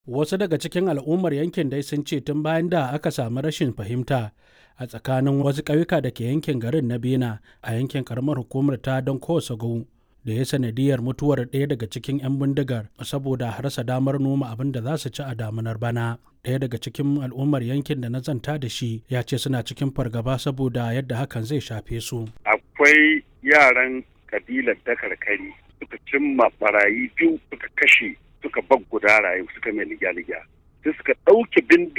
Wasu daga cikin al'ummar yankin dai sun ce tun bayan da aka sami rashin fahimta a tsakanin wasu ƙauyuka da ke yankin garin na Bena a yankin karamar hukumar ta don Kosogo da ya sanadiyar mutuwar ɗaya daga cikin 'yan bindigar saboda rasa damar noma abin da za su ci a damunar bana. Ɗaya daga cikin al'ummar yankin da na zanta da shi ya ce suna cikin fargaba saboda yadda hakan zai shafe su. Akwai yaran kabilar dakarkari suka cimma barayi biyu suka kashe suka bag guda rayu suka mai ligya-ligya sai suka ɗauke bindigo